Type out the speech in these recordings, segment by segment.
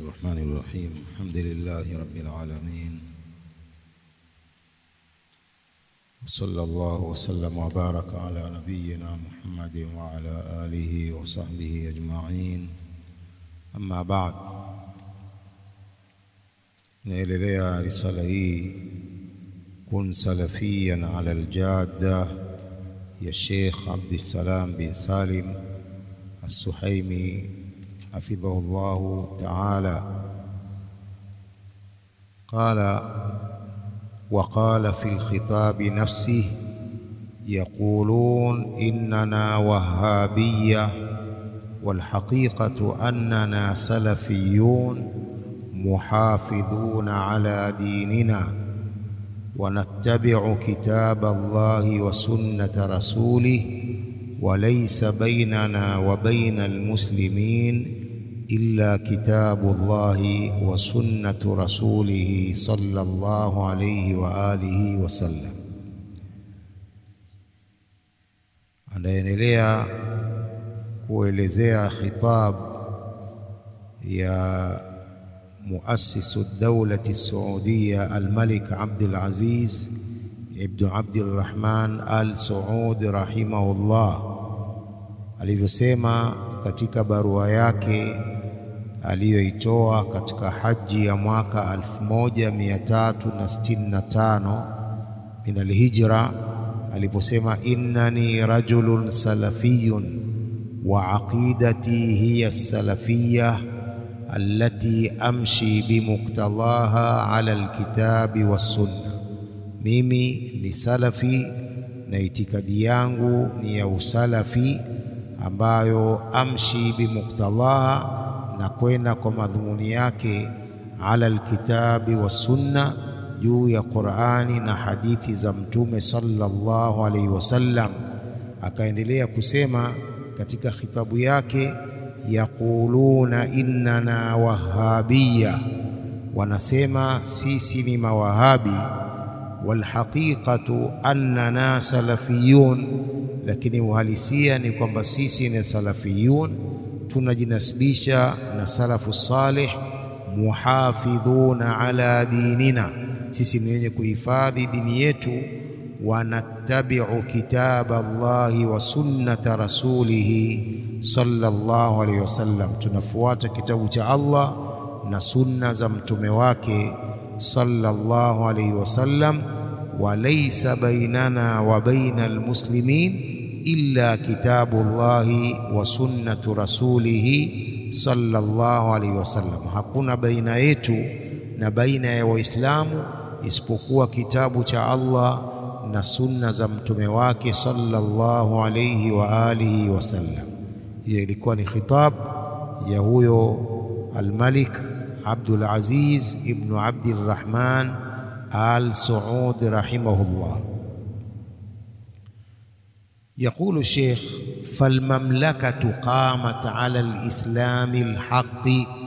الرحمن الرحيم الحمد لله رب العالمين وصلى الله وسلم وبارك على نبينا محمد وعلى آله وصحبه أجمعين أما بعد naelelea risala hii kun salafiyan ala aljadda ya Sheikh Abdissalam bin Salim As-Suhaimi hafidhahu llahu taala qala وقال في الخطاب نفسه يقولون إننا وهابية والحقيقة أننا سلفيون محافظون على ديننا ونتبع كتاب الله وسنة رسوله وليس بيننا وبين المسلمين إلا كتاب الله وسنة رسوله صلى الله عليه وآله وسلم anaendelea kuelezea khitab ya muassisu dawlati saudiya almalik Abdul Aziz ibn Abdul Rahman al Saud rahimahullah alivyosema katika barua yake aliyoitoa katika haji ya mwaka 1365 min alhijra aliposema innani rajulun salafiyun wa aqidati hiya salafiyya allati amshi bimuktadaha ala alkitabi wassunna, mimi ni salafi na itikadi yangu ni ya usalafi ambayo amshi bimuktadaha na kwenda kwa madhumuni yake ala alkitabi wassunna, juu ya Qur'ani na hadithi za Mtume sallallahu alaihi wasallam. Akaendelea kusema katika khitabu yake, yaquluna innana wahabiyya, wanasema sisi ni mawahabi. Walhaqiqatu annana salafiyun, lakini uhalisia ni kwamba sisi ni salafiyun tunajinasibisha na salafu salih, muhafidhuna ala dinina, sisi ni wenye kuhifadhi dini yetu. Wanattabiu kitaba Allahi wa sunnata rasulihi sallallahu alayhi wasallam, tunafuata kitabu cha Allah na sunna za mtume wake sallallahu alayhi wasallam. Wa laysa bainana wa baina almuslimin illa kitabu llahi wa sunnatu rasulihi sallallahu alaihi wasallam, hakuna baina yetu na baina ya Waislamu isipokuwa kitabu cha Allah na sunna za mtume wake sallallahu alaihi wa alihi wasallam. Hiyo ilikuwa ni khitab ya huyo Almalik Abdul Aziz ibnu Abdirrahman al Saud rahimahullah. يقول الشيخ فالمملكة قامت على الإسلام الحق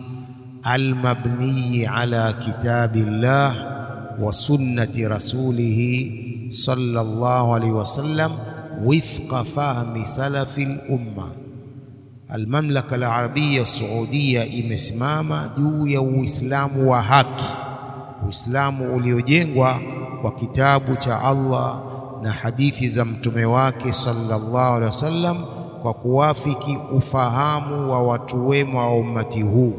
المبني على كتاب الله وسنة رسوله صلى الله عليه وسلم وفق فهم سلف الأمة المملكة العربية السعودية imesimama juu ya Uislamu wa haki, Uislamu uliojengwa kwa kitabu cha Allah na hadithi za mtume wake sallallahu alaihi wasallam kwa kuwafiki ufahamu wa watu wema wa ummati huu.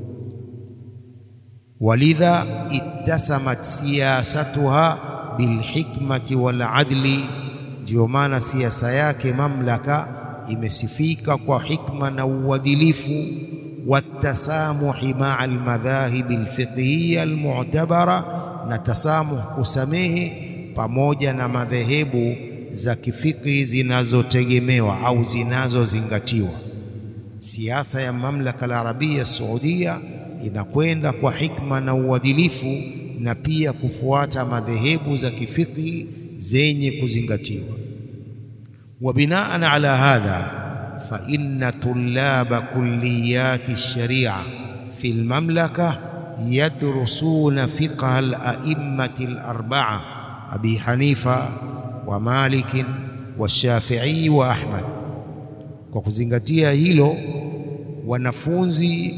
Walidha ittasamat siyasatuha bilhikmati waladli, ndiyo maana siasa yake mamlaka imesifika kwa hikma na uadilifu. Watasamuhi maa almadhahibi alfiqhiya almu'tabara, na tasamuh kusamehe pamoja na madhehebu za kifikhi zinazotegemewa au zinazozingatiwa. Siasa ya mamlaka la Arabia Saudia inakwenda kwa hikma na uadilifu na pia kufuata madhehebu za kifikhi zenye kuzingatiwa. Wa binaan ala hadha fa inna tullaba kulliyati sharia fi lmamlaka yadrusuna fiqha al-a'immati al-arba'a Abi Hanifa wa Malik wa Shafi'i wa Ahmad. Kwa kuzingatia hilo, wanafunzi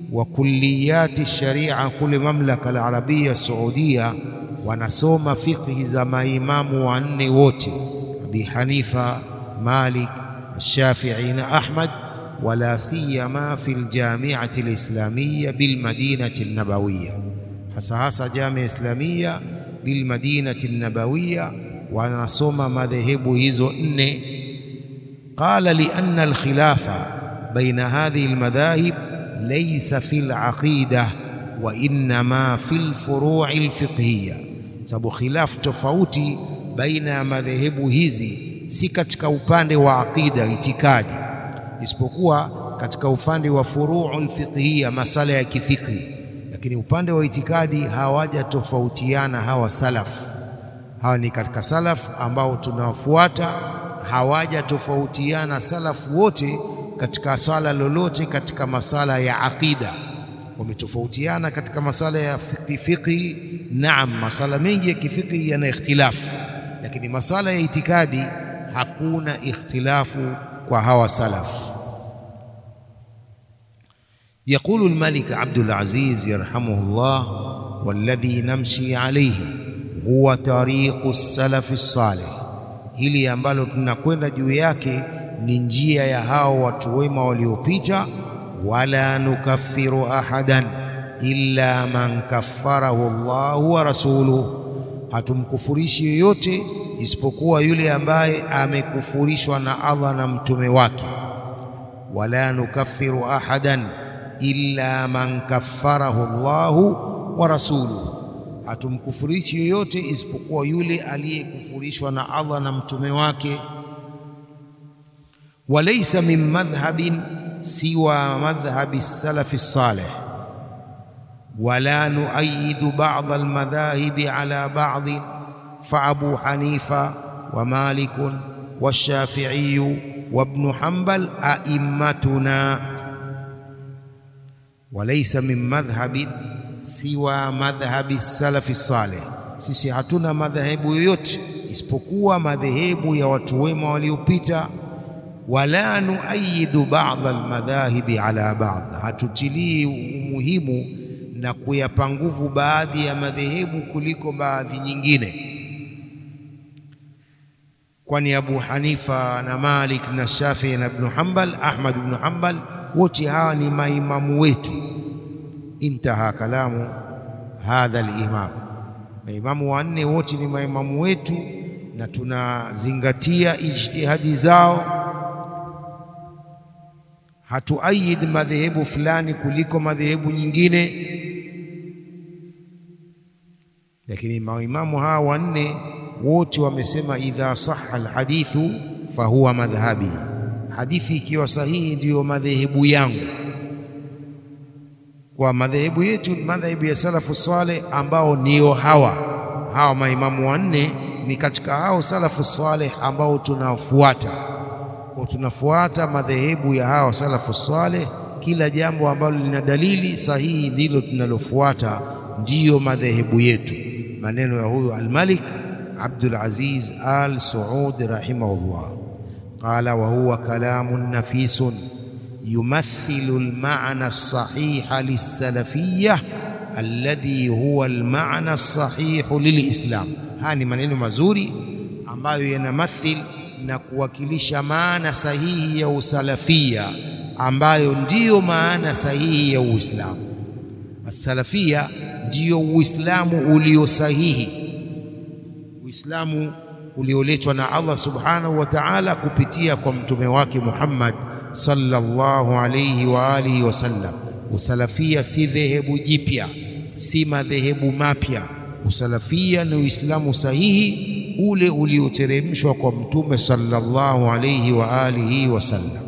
wa kulliyati sharia kule mamlaka al-arabia saudia wanasoma fiqhi za maimamu wanne wote Abi Hanifa, Malik, Shafi'i na Ahmad, wala siyama fi ljamiati lislamia bilmadinati nabawiya, hasa hasa jamia islamia bilmadinati nabawiya wanasoma madhehebu hizo nne. Qala lianna alkhilafa baina hadhihi almadhahib laysa fi alaqida wa innama fi alfuru'i alfiqhiyya, sababu khilaf tofauti baina ya madhehebu hizi si katika upande wa aqida itikadi, isipokuwa katika upande wa furuu alfiqhiyya, masala ya kifikhi. Lakini upande wa itikadi hawaja tofautiana hawa salaf. Hawa ni katika salaf ambao tunawafuata, hawaja tofautiana salafu wote katika sala lolote katika masala ya aqida. Wametofautiana katika masala ya fiqhi, naam, masala mengi ya kifiqhi yana ikhtilafu lakini masala ya itikadi hakuna ikhtilafu kwa hawa salaf. Yaqulu al-Malik Abdul Aziz yarhamuhullah, walladhi namshi alayhi huwa tariqu salafi salih, hili ambalo tunakwenda juu yake ni njia ya hao watu wema waliopita. Wala nukaffiru ahadan illa man kaffarahu Allahu wa rasuluhu hatumkufurishi yoyote isipokuwa yule ambaye amekufurishwa na Allah na mtume wake. Wala nukaffiru ahadan illa man kaffarahu Allahu wa rasuluhu, hatumkufurishi yoyote isipokuwa yule aliyekufurishwa na Allah na mtume wake. Walaysa min madhhabin siwa madhhabi salafi salih wala nuayidu ba'd almadhahibi ala ba'd fa Abu Hanifa wa Malik wa Shafi'i wa Ibn Hanbal a'immatuna. Walaysa min madhhabin siwa madhhabi salafi salih, sisi hatuna madhehebu yoyote isipokuwa madhehebu ya watu wema waliopita. Wala nuayidu ba'd almadhahibi ala ba'd, hatutilii umuhimu na kuyapa nguvu baadhi ya madhehebu kuliko baadhi nyingine, kwani Abu Hanifa na Malik na Shafi'i na Ibn Hanbal, Ahmad ibn Hanbal, wote hawa ni maimamu wetu. Intaha kalamu hadha al-imam, maimamu wanne wote ni maimamu wetu na tunazingatia ijtihadi zao. Hatuayid madhehebu fulani kuliko madhehebu nyingine lakini maimamu hawa wanne wote wamesema, idha sahha alhadithu fahuwa madhhabi, hadithi ikiwa sahihi ndiyo madhehebu yangu. Kwa madhehebu yetu madhehebu ya salafu saleh, ambao ndio hawa hawa maimamu wanne ni katika hao salafu saleh ambao tunafuata. Kwa tunafuata madhehebu ya hawa salafu saleh, kila jambo ambalo lina dalili sahihi ndilo tunalofuata, ndiyo madhehebu yetu. Maneno ya huyu Almalik Abdul Aziz Al Saud rahimahullah, qala wa huwa kalamun nafisun yumathilu almaana alsahiha lilsalafiyya alladhi huwa almaana alsahihu lilislam. Haya ni maneno mazuri ambayo yanamathil na kuwakilisha maana sahihi ya usalafia ambayo ndiyo maana sahihi ya Uislamu. Asalafia ndiyo Uislamu ulio sahihi, Uislamu ulioletwa na Allah subhanahu wa ta'ala kupitia kwa mtume wake Muhammad sallallahu alayhi wa alihi wasallam. Usalafia si dhehebu jipya, si madhehebu mapya. Usalafia ni Uislamu sahihi ule ulioteremshwa kwa mtume sallallahu alayhi wa alihi wasallam.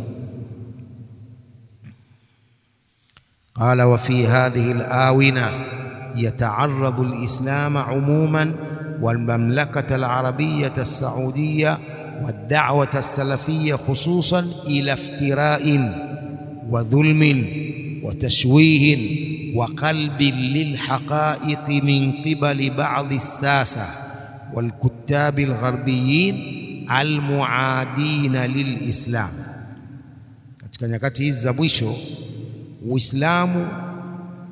Qala wa fi hadhihi alawina yataaradu alislama umuman walmamlakata alarabiyata alsaudiya wadda'wata alsalafiyya khususan ila iftira'in wa dhulmin wa tashwihin wa qalbin lilhaqa'iqi min qibali ba'dhi as-sasa walkuttabi algharbiyin almuadina lilislam. Katika nyakati hizi za mwisho Uislamu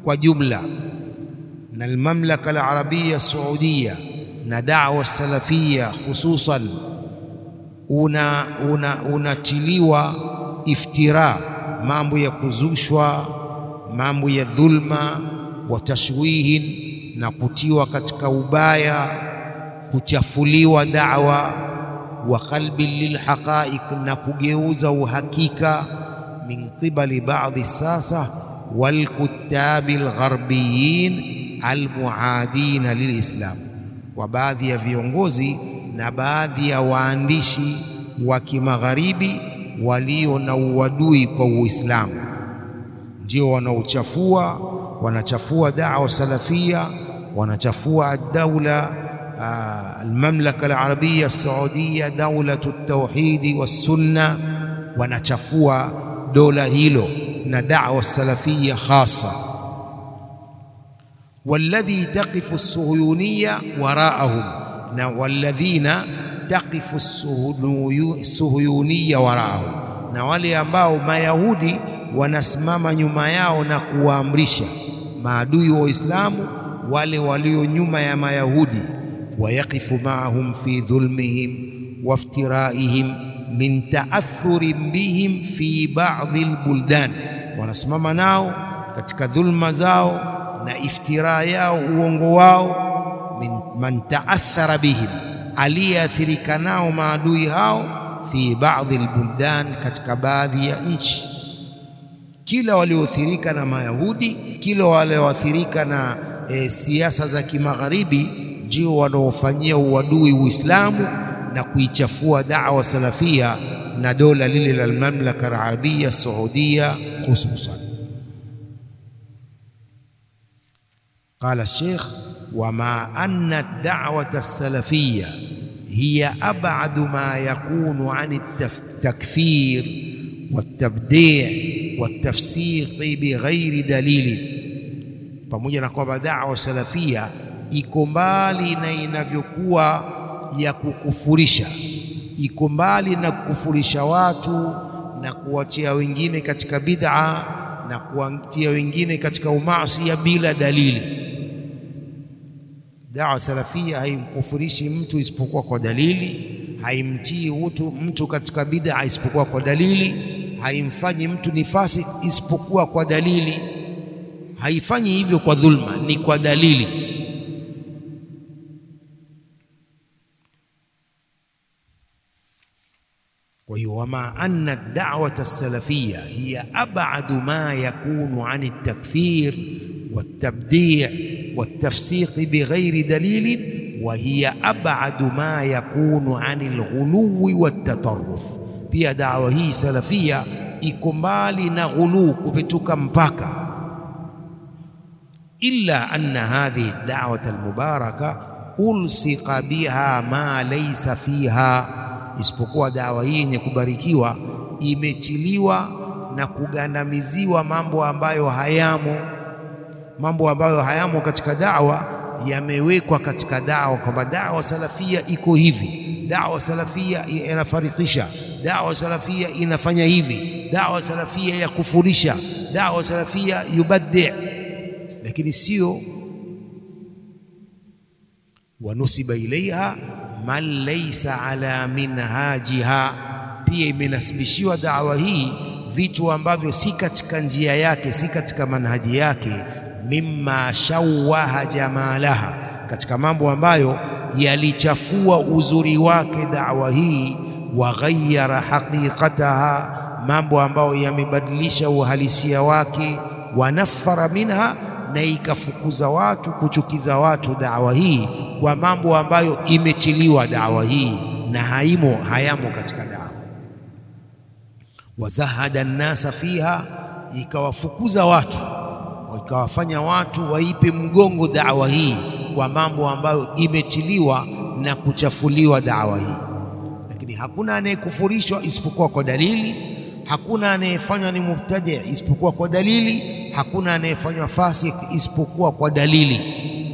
kwa jumla na almamlaka alarabia saudia na da'wa salafia hususan una unatiliwa una iftira, mambo ya kuzushwa, mambo ya dhulma wa tashwihin, na kutiwa katika ubaya, kuchafuliwa da'wa wa qalbin lilhaqaiq, na kugeuza uhakika min qibali baadhi sasa walkutabi algharbiyin almuadina lilislam, wa baadhi ya viongozi na baadhi ya waandishi wa kimagharibi walio na uadui kwa Uislamu, ndio wanaochafua wanachafua da'wa salafia, wanachafua ad-daula almamlaka alarabia alsaudia, daulatu tauhidi wassunna, wanachafua dola hilo na da'wa salafia hasa. walladhi taqifu suhuyuniya waraahum na walladhina taqifu suhuyuniya waraahum, na wale ambao Mayahudi wanasimama nyuma yao na kuwaamrisha maadui wa Uislamu, wale walio nyuma ya Mayahudi. wayaqifu maahum fi dhulmihim waftiraihim min taathurin bihim fi ba'dhi albuldan, wanasimama nao katika dhulma zao na iftira yao uongo wao. min man taathara bihim, aliyeathirika nao maadui hao. fi ba'dhi albuldan, katika baadhi ya nchi. Kila walioathirika na Mayahudi, kila walioathirika na e, siasa za kimagharibi ndio wanaofanyia uadui Uislamu na kuichafua da'wa salafia na dola lile la almamlaka alarabia saudia hususan. Qala Sheikh, wama anna ad-da'wata as-salafiyya hiya ab'adu ma yakunu an at-takfir wat-tabdi' wat-tafsiq bighairi dalili, pamoja na kwamba da'wa salafia iko mbali na inavyokuwa ya kukufurisha, iko mbali na kukufurisha watu na kuwatia wengine katika bid'a na kuwatia wengine katika umaasi bila dalili. Dawa salafia haimkufurishi mtu isipokuwa kwa dalili, haimtii mtu mtu katika bid'a isipokuwa kwa dalili, haimfanyi mtu ni fasik isipokuwa kwa dalili, haifanyi hivyo kwa dhulma, ni kwa dalili. Kwa hiyo wama anna ad-da'wata as-salafiyya hiya ab'adu ma yakunu 'an at-takfir wat-tabdi' wat-tafsiq bighairi dalilin wa hiya ab'adu ma yakunu 'an al-ghuluwi wat-tatarruf. Pia da'wa hii salafia iko mbali na ghulu, kupetuka mpaka. Illa anna hadhihi ad-da'wata al-mubaraka ulsiqa biha ma laysa fiha isipokuwa dawa hii yenye kubarikiwa imetiliwa na kugandamiziwa mambo ambayo hayamo, mambo ambayo hayamo katika dawa yamewekwa katika dawa, kwamba dawa salafia iko hivi, dawa salafia inafarikisha, dawa salafia inafanya hivi, dawa salafia ya kufurisha, dawa salafia yubaddi, lakini sio wanusiba ilaiha man laysa ala minhajiha, pia imenasibishiwa dawa hii vitu ambavyo si katika njia yake, si katika manhaji yake. Mimma shawaha jamalaha, katika mambo ambayo yalichafua uzuri wake dawa hii. Wa ghayyara haqiqataha, mambo ambayo yamebadilisha uhalisia wake. Wa nafara minha, na ikafukuza watu kuchukiza watu dawa hii kwa mambo ambayo imetiliwa dawa hii na haimo hayamo katika dawa. Wazahada nnasa fiha, ikawafukuza watu, ikawafanya watu waipe mgongo dawa hii kwa mambo ambayo imetiliwa na kuchafuliwa dawa hii. Lakini hakuna anayekufurishwa isipokuwa kwa dalili, hakuna anayefanywa ni mubtadi isipokuwa kwa dalili, hakuna anayefanywa fasik isipokuwa kwa dalili.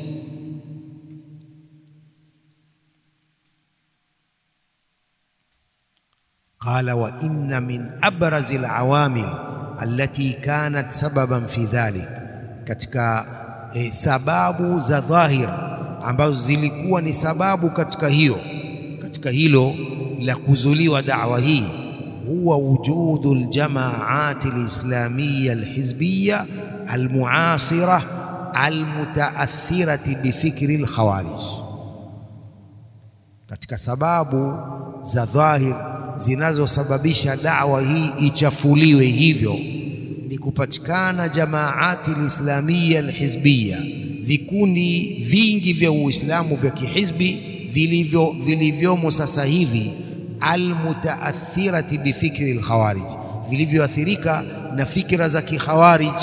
Qala wa inna min abrazi alawamil allati kanat sababan fi dhalik, katika e, sababu za dhahir ambazo zilikuwa ni sababu katika hiyo katika hilo la kuzuliwa da'wa hii huwa wujudu aljamaati alislamiyya alhizbiyya almuasira almutaathirati bifikri alkhawarij katika sababu za dhahir zinazosababisha da'wa hii ichafuliwe hivyo ni kupatikana jamaati alislamiyya alhizbiyya vikundi vingi vya Uislamu vya kihizbi vilivyo vilivyomo sasa hivi almutaathirati bifikri alkhawarij vilivyoathirika na fikra za kikhawarij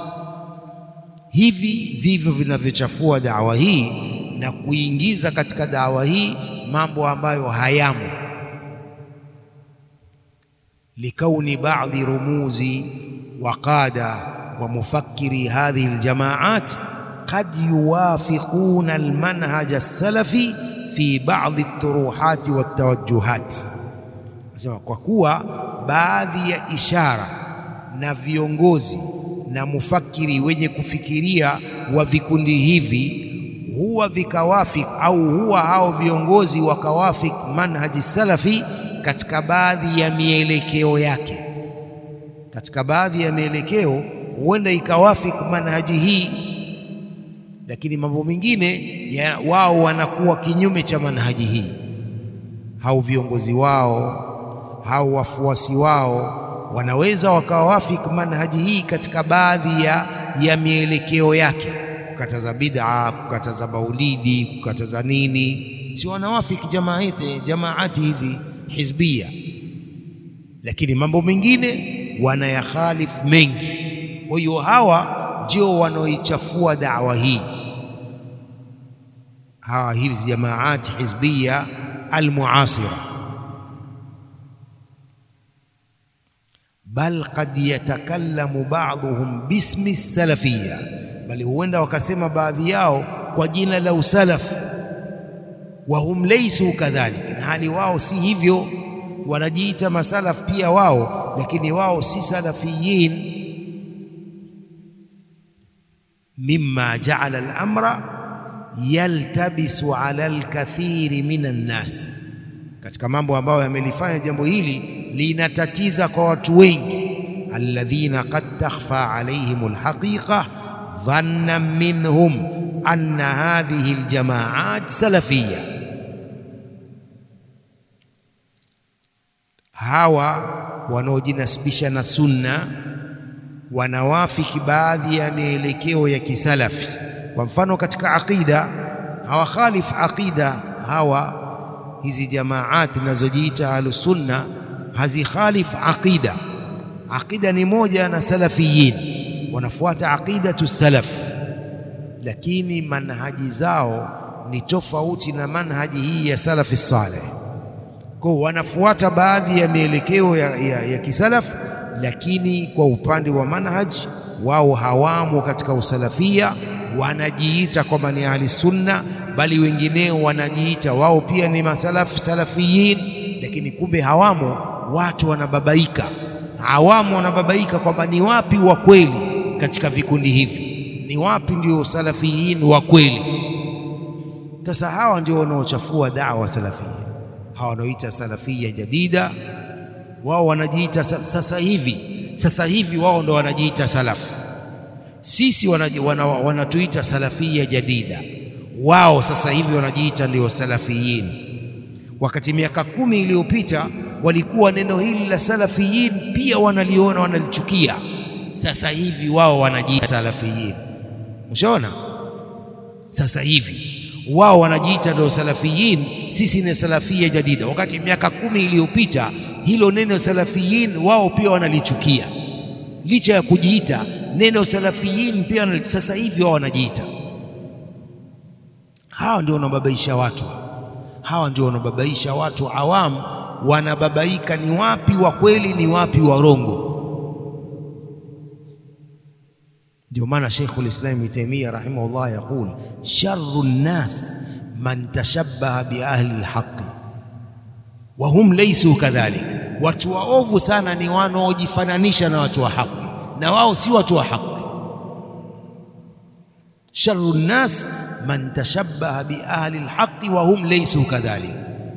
hivi ndivyo vinavyochafua dawa hii na kuingiza katika dawa hii mambo ambayo hayamo likauni baadhi rumuzi وقادة ومفكري هذه الجماعات قد يوافقون المنهج السلفي في بعض الطروحات والتوجهات nasema kwa kuwa baadhi ya ishara na viongozi na mufakiri wenye kufikiria wa vikundi hivi huwa vikawafik au huwa hao viongozi wakawafik manhaji salafi katika baadhi ya mielekeo yake katika baadhi ya mielekeo huenda ikawafik manhaji hii, lakini mambo mengine ya wao wanakuwa kinyume cha manhaji hii. Hao viongozi wao hao wafuasi wao wanaweza wakawafik manhaji hii katika baadhi ya, ya mielekeo yake, kukataza bid'a, kukataza maulidi, kukataza nini, si wanawafiki jamaati, jamaati hizi hizbia, lakini mambo mengine wanayakhalifu mengi. Kwa hiyo hawa ndio wanaoichafua da'wa hii, hawa hizi jamaati hizbia almuasira, bal qad yatakallamu ba'dhum bismi salafiyya, bali huenda wakasema baadhi yao kwa jina la usalafu, wa hum laysu kadhalik, na hali wao si hivyo, wanajiita masalaf pia wao lakini wao si salafiyin. mimma jaala al-amra yaltabisu ala al-kathiri min an-nas, katika mambo ambayo yamelifanya jambo hili linatatiza kwa watu wengi. alladhina qad takhfa alayhim al-haqiqa dhannan minhum anna hadhihi al-jamaat salafiyya hawa wanaojinasibisha na sunna wanawafiki baadhi ya mielekeo ya kisalafi. Kwa mfano katika aqida hawakhalif aqida hawa, hizi jamaati zinazojiita ahlusunna hazikhalif aqida. Aqida ni moja na salafiyin, wanafuata aqidatu salaf, lakini manhaji zao ni tofauti na manhaji hii ya salafi saleh kwa wanafuata baadhi ya mielekeo ya, ya, ya kisalaf, lakini kwa upande wa manhaj wao hawamo katika usalafia. Wanajiita kwamba ni ahli sunna, bali wengineo wanajiita wao pia ni masalaf salafiyin, lakini kumbe hawamo. Watu wanababaika, hawamo, wanababaika kwamba ni wapi wa kweli katika vikundi hivi, ni wapi ndio salafiyin wa kweli. Sasa hawa ndio wanaochafua dawa salafia hawa wanaoita salafia jadida, wao wanajiita sasa hivi. Sasa hivi wao ndo wanajiita salafu, sisi wanatuita wana, wana salafia jadida, wao sasa hivi wanajiita ndio salafiyin. Wakati miaka kumi iliyopita walikuwa neno hili la salafiyin pia wanaliona wanalichukia. Sasa hivi wao wanajiita salafiyin. Ushaona, sasa hivi wao wanajiita ndio salafiyin, sisi ni salafia jadida. Wakati miaka kumi iliyopita hilo neno salafiyin wao pia wanalichukia, licha ya kujiita neno salafiyin pia. Sasa hivi wao wanajiita. Hawa ndio wanababaisha watu, hawa ndio wanababaisha watu. Awamu wanababaika, ni wapi wa kweli, ni wapi warongo. Ndio maana Sheikhul Islam Ibn Taymiyyah rahimahullah yaqul sharru nnas man tashabbaha bi ahli alhaqi wa hum laysu kadhalik, watu waovu sana ni wanaojifananisha na watu wa haki na wao si watu wa haki. Sharru nnas man tashabbaha bi ahli lhaqi wa hum laysu kadhalik.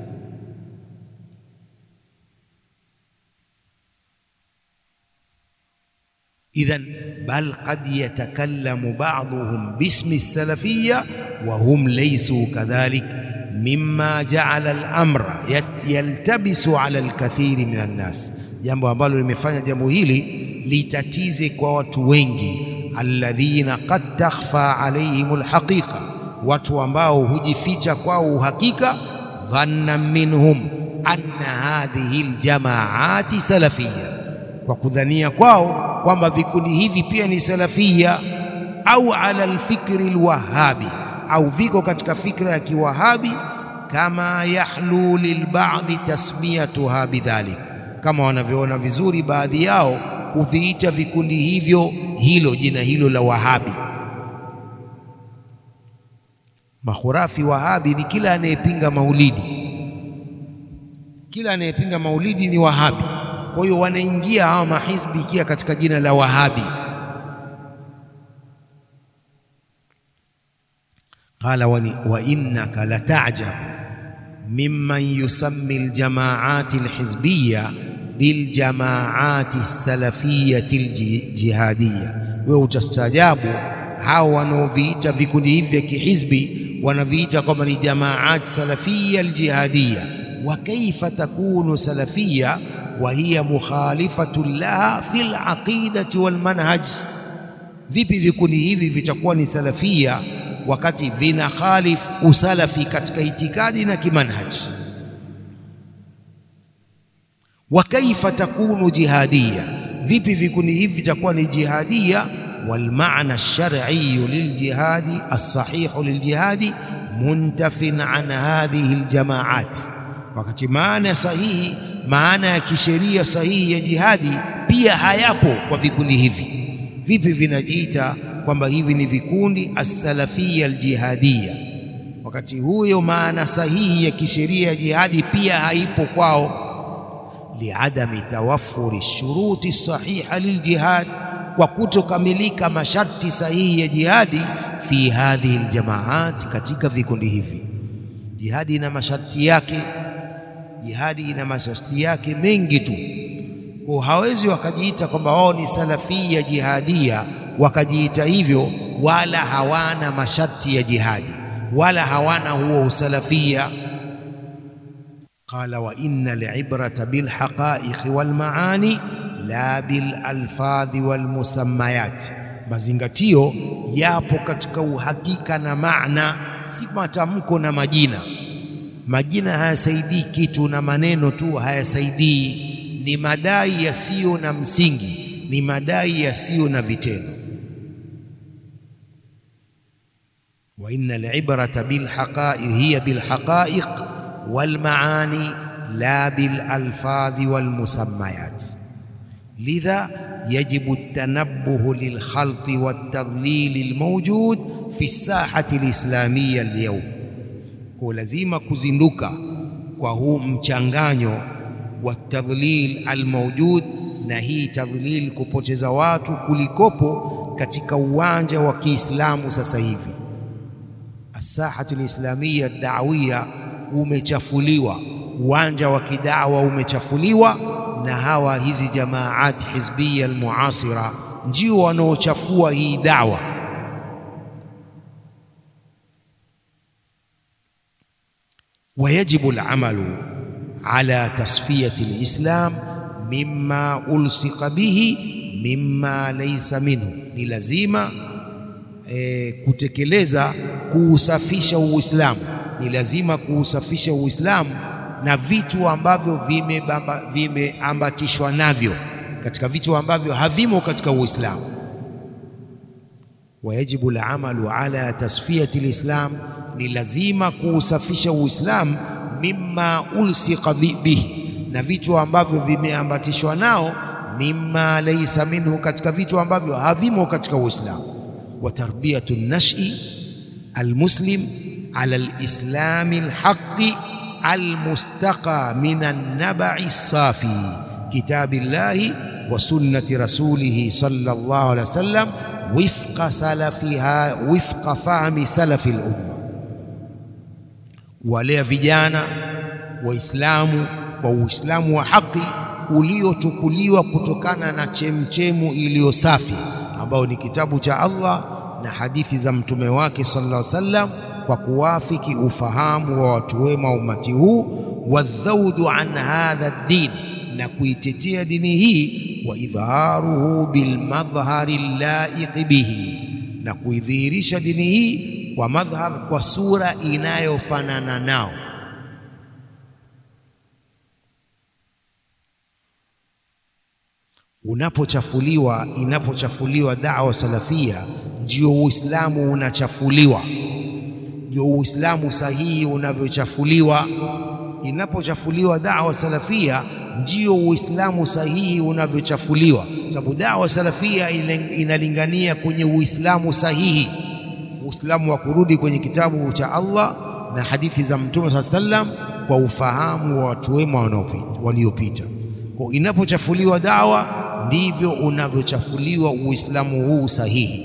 Idhan bal qad yatakallamu ba'dhuhum bismi salafiyya wa hum laysu kadhalik mimma ja'ala al-amra yaltabisu ala al-kathiri min an-nas, jambo ambalo limefanya jambo hili litatize kwa watu wengi alladhina qad takhfa alaihim alhaqiqa, watu ambao hujificha kwao uhakika. Dhanna minhum anna hadhihi aljamaati salafia, kwa kudhania kwao kwamba vikundi hivi pia ni salafia, au ala alfikri alwahabi, au viko katika fikra ya kiwahabi. Kama yahlu lilbadhi tasmiyatuha bidhalik, kama wanavyoona vizuri baadhi yao kuviita vikundi hivyo hilo jina hilo la Wahabi. Makhurafi Wahabi ni kila anayepinga maulidi, kila anayepinga maulidi ni Wahabi. Kwa hiyo wanaingia hawa mahizbi ikia katika jina la Wahabi. Qala wa innaka latajab mimman yusammi aljamaati alhizbiya biljamaati salafiyati ljihadiya, wewe utastaajabu hao wanaoviita vikundi hivi vya kihizbi wanaviita kwamba ni jamaati salafia aljihadiya. Wa kaifa takunu salafia wa hiya mukhalifatun laha fi alaqidati walmanhaj, vipi vikundi hivi vitakuwa ni salafia wakati vina khalif usalafi katika itikadi na kimanhaji wa kaifa takunu jihadiya, vipi vikundi hivi vitakuwa ni jihadiya? Walmaana alshar'iyu liljihadi alsahihu liljihadi muntafin an hadhihi aljamaat, wakati maana sahihi, maana ya kisheria sahihi ya jihadi pia hayapo kwa vikundi hivi. Vipi vinajiita kwamba hivi ni vikundi alsalafia aljihadiya, wakati huyo maana sahihi ya kisheria ya jihadi pia haipo kwao liadami tawaffuri shuruti sahiha liljihad, kwa kutokamilika masharti sahihi ya jihadi. Fi hadhihi aljamaat, katika vikundi hivi. Jihadi ina masharti yake, jihadi ina masharti yake mengi tu, kwa hawezi wakajiita kwamba wao ni salafia jihadia wakajiita hivyo, wala hawana masharti ya jihadi, wala hawana huo usalafia Qala wa inna librata bilhaqaiqi walmaani la bilalfadhi walmusammayat, mazingatio yapo katika uhakika na maana, si matamko na majina. Majina hayasaidii kitu na maneno tu hayasaidii, ni madai yasiyo na msingi, ni madai yasiyo na vitendo. Wa inna librata bilhaqaiqi hiya bilhaqaiq walmaani la bilalfadhi walmusammayat lidha yajibu tanabbuhu lilkhalti waltadlili almawjud fi sahati alislamiya alyawm, kwa lazima kuzinduka kwa huu mchanganyo wa tadlil almawjud, na hii tadlil kupoteza watu kulikopo katika uwanja wa Kiislamu sasa hivi. Asahatu alislamiya dawiya umechafuliwa, uwanja wa kidawa umechafuliwa na hawa hizi jamaati hizbiya almuasira ndio wanaochafua hii dawa. Wayajibu alamalu ala tasfiyati alislam mimma ulsika bihi mimma laysa minhu, ni lazima e, kutekeleza kuusafisha Uislamu ni lazima kuusafisha Uislamu na vitu ambavyo vimeambatishwa vime navyo katika vitu ambavyo havimo katika Uislamu. Wayajibu alamalu ala tasfiyati alislam, ni lazima kuusafisha Uislamu mimma ulsika bihi, na vitu ambavyo vimeambatishwa nao, mimma laysa minhu, katika vitu ambavyo havimo katika Uislamu. Wa tarbiyatu nashi almuslim ala lislami lhaqi almustaqa min annabai safi kitabi llahi wa sunnati rasulihi sallallahu alaihi wasallam wifqa salafiha wifqa fahmi salafi lumma, kuwalea vijana Waislamu kwa Uislamu wa haki uliochukuliwa kutokana na chemchemu iliyo safi ambayo ni kitabu cha Allah na hadithi za mtume wake sallallahu alaihi wasallam, kwa kuwafiki ufahamu wa watu wema ummati huu, wadhaudhu an hadha din, na kuitetea dini hii, wa idharuhu bilmadhhari llaiqi bihi, na kuidhihirisha dini hii kwa madhhar, kwa sura inayofanana nao. Unapochafuliwa, inapochafuliwa da'wa salafia, ndio Uislamu unachafuliwa, ndio Uislamu sahihi unavyochafuliwa. Inapochafuliwa da'wa salafia, ndio Uislamu sahihi unavyochafuliwa, sababu da'wa salafia inalingania kwenye Uislamu sahihi, Uislamu wa kurudi kwenye kitabu cha Allah na hadithi za Mtume saa sallam kwa ufahamu wa watu wema waliopita. Kwa inapochafuliwa dawa ndivyo unavyochafuliwa Uislamu huu sahihi.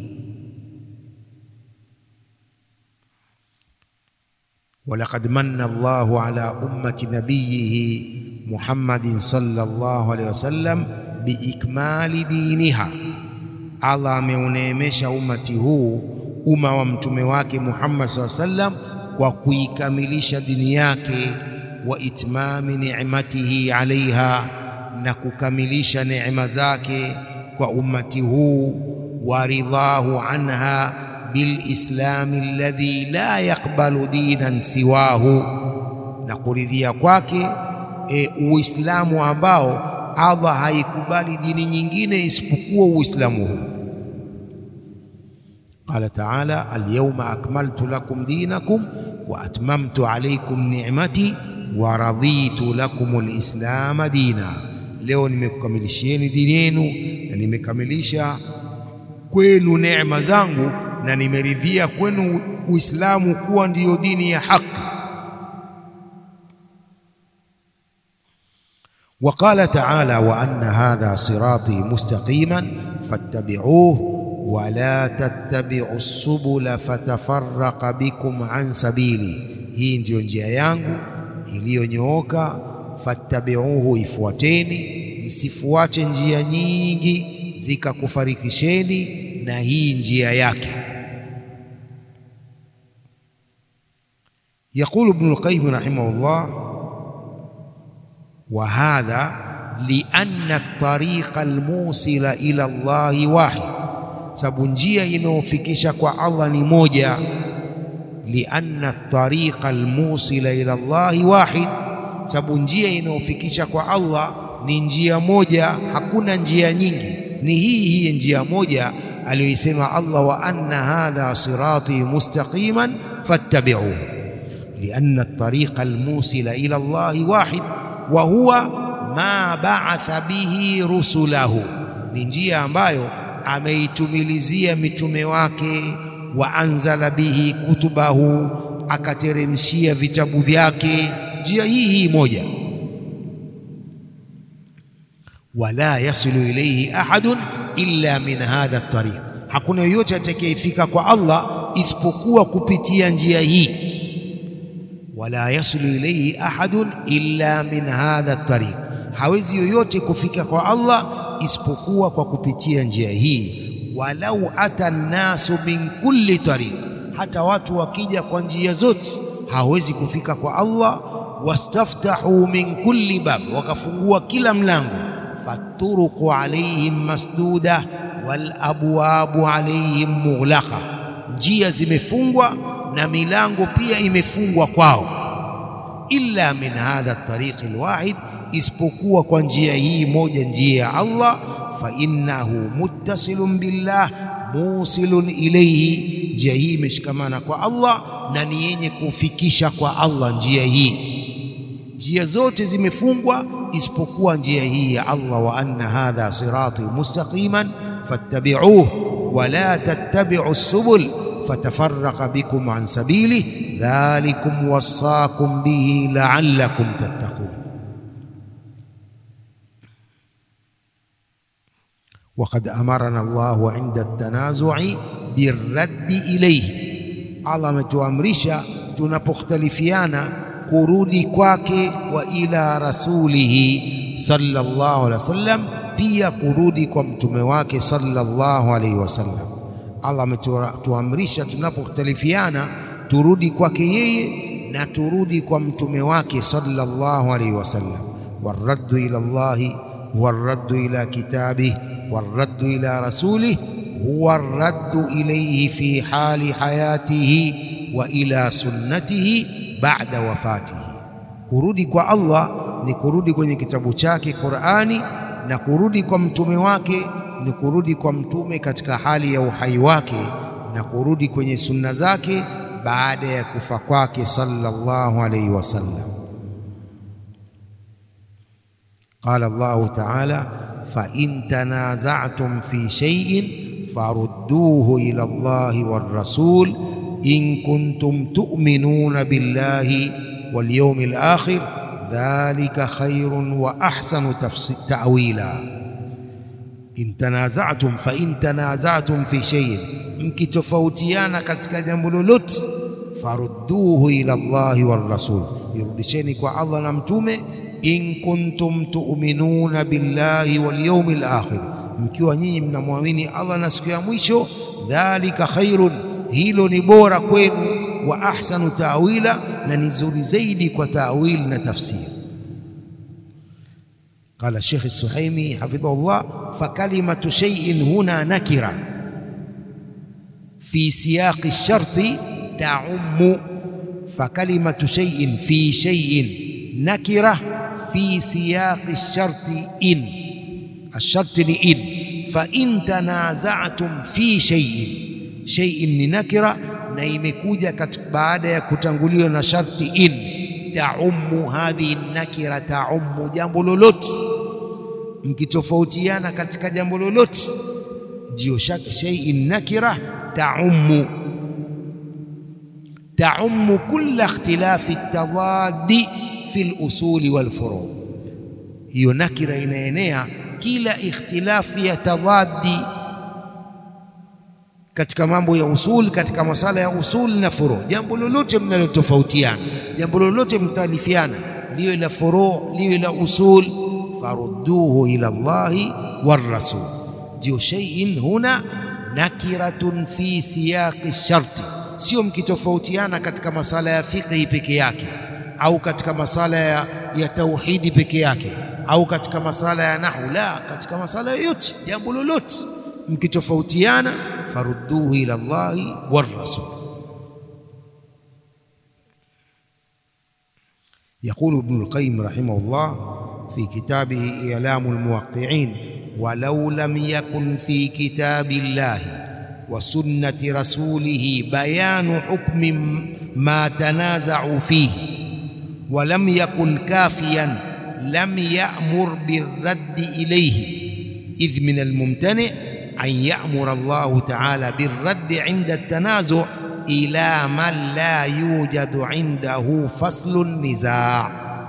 Walaqad manna Allahu ala ummati nabiyihi Muhammadin sallallahu alaihi wasallam biikmali diniha, Allah ameuneemesha ummati huu umma wa mtume wake Muhammad sallallahu alaihi wasallam kwa kuikamilisha dini yake wa itmami ni'matihi alaiha, na kukamilisha neema zake kwa ummati huu, wa ridhahu anha bilislami alladhi la yaqbalu dinan siwahu, na kuridhia kwake e, Uislamu ambao Allah haikubali dini nyingine isipokuwa Uislamu huu. Qala taala alyawma akmaltu lakum dinakum wa atmamtu alaykum ni'mati wa raditu lakum alislama dina, leo nimekukamilishieni dini yenu na nimekamilisha kwenu neema zangu na nimeridhia kwenu Uislamu kuwa ndiyo dini ya haki. Wa qala taala wa anna hadha sirati mustaqiman fattabi'uhu wa la tattabi'u subula fatafarraqa bikum an sabili, hii ndiyo njia yangu iliyonyooka. Fattabi'uhu, ifuateni, msifuate njia nyingi zikakufarikisheni na hii njia yake. Yaqulu Ibnul Qayyim rahimahullah, wa hadha lianna at-tariqa al-musila ila Allahi wahid, sababu njia inayofikisha kwa Allah ni moja. Lianna at-tariqa al-musila ila Allahi wahid, sababu njia inayofikisha kwa Allah ni njia moja, hakuna njia nyingi, ni hii hii njia moja aliyoisema Allah, wa anna hadha sirati mustaqiman fattabi'uhu lianna at-tariqa al-musila ila Allahi wahid wa huwa ma ba'atha bihi rusulahu, ni njia ambayo ameitumilizia mitume wake, wa anzala bihi kutubahu, akateremshia vitabu vyake. Njia hii hii moja, wala yasilu ilayhi ahadun illa min hadha at-tariq, hakuna yoyote atakayefika kwa Allah isipokuwa kupitia njia hii wala yasulu ilayhi ahadun illa min hadha at-tariq, hawezi yoyote kufika kwa Allah isipokuwa kwa kupitia njia hii. Walau ata nnasu min kulli tariq, hata watu wakija kwa njia zote hawezi kufika kwa Allah. Wastaftahu min kulli bab, wakafungua kila mlango. Faturuqu alayhim masduda wal abwabu alayhim mughlaqa, njia zimefungwa na milango pia imefungwa kwao. Illa min hadha tariqi alwahid, isipokuwa kwa njia hii moja, njia ya Allah. Fa innahu muttasilun billah musilun ilayhi, njia hii imeshikamana kwa Allah na ni yenye kufikisha kwa Allah. Njia hii, njia zote zimefungwa isipokuwa njia hii ya Allah. Wa anna hadha sirati mustaqiman fattabi'uhu wa la tattabi'u subul fatafarraqa bikum an sabili dhalikum wasaakum bihi la'allakum tattaqun. Waqad amarana Allahu inda tanazu'i birraddi ilayhi, Allah ametuamrisha tunapokhtalifiana kurudi kwake, wa ila rasulihi sallallahu alaihi wasallam, pia kurudi kwa mtume wake sallallahu alaihi wasallam. Allah ametuamrisha tunapokhtalifiana turudi kwake yeye na turudi kwa mtume wake sallallahu alaihi wasallam. Warraddu ila Allahi warraddu ila kitabih warraddu ila rasulih huwa raddu ilayhi fi hali hayatihi wa ila sunnatihi ba'da wafatihi. Kurudi kwa Allah ni kurudi kwenye kitabu chake Qur'ani, na kurudi kwa mtume wake ni kurudi kwa mtume katika hali ya uhai wake, na kurudi kwenye sunna zake baada ya kufa kwake sallallahu alayhi wasallam. Qala Allahu ta'ala fa in tanaza'tum fi shay'in farudduhu ila Allahi war rasul in kuntum tu'minuna billahi wal yawmil akhir dhalika khairun wa ahsanu ta'wila. In tanaza'tum fa in tanaza'tum fi shay'in, mkitofautiana katika jambo lolote, farudduhu ila Allahi war rasul, irudisheni kwa Allah na mtume. In kuntum tu'minuna billahi wal yawmil akhir, mkiwa nyinyi mnamwamini Allah na siku ya mwisho. Dhalika khairun, hilo ni bora kwenu. Wa ahsanu ta'wila, na ni zuri zaidi kwa ta'wil na tafsiri. Qala Sheikh Suhaimi hafidhahullah, fa kalimatu shay'in huna nakira fi siyaqi sharti ta'ummu. Fa kalimatu shay'in fi shay'in nakira fi siyaqi sharti in, asharti ni in. Fa in tanaza'tum fi shay'in, shay'in ni nakira na imekuja baada ya kutanguliwa na sharti in. Taummu hadhihi nakira, taummu jambo lolote mkitofautiana katika jambo lolote, ndio shay'in nakira taummu taummu kulla ikhtilafi tadadi fi lusuli walfuru. Hiyo nakira inaenea kila ikhtilafu ya tadadi katika mambo ya usul, katika masala ya usul na furu. Jambo lolote mnalotofautiana, jambo lolote mtalifiana, liwe la furu, liwe la usul farudduhu ila Allahi war rasul. Ndio shay'in huna nakiratun fi siyaqi sharti, sio mkitofautiana katika masala ya fiqhi peke yake au katika masala ya, ya tauhidi peke yake au katika masala ya nahwu. La, katika masala yoyote, jambo lolote mkitofautiana, farudduhu ila Allahi war rasul. Yaqulu Ibn al-Qayyim rahimahullah fi kitabihi I'lamu al-Muwaqqi'in walau lam yakun fi kitabi llahi wa sunnati rasulihi bayanu hukmi ma tanaza'u fihi wa lam yakun kafiyan lam ya'mur birraddi ilayhi idh min al-mumtani' an ya'mura Allahu ta'ala birraddi 'inda at-tanazu' ila man la yujadu 'indahu faslu an-niza'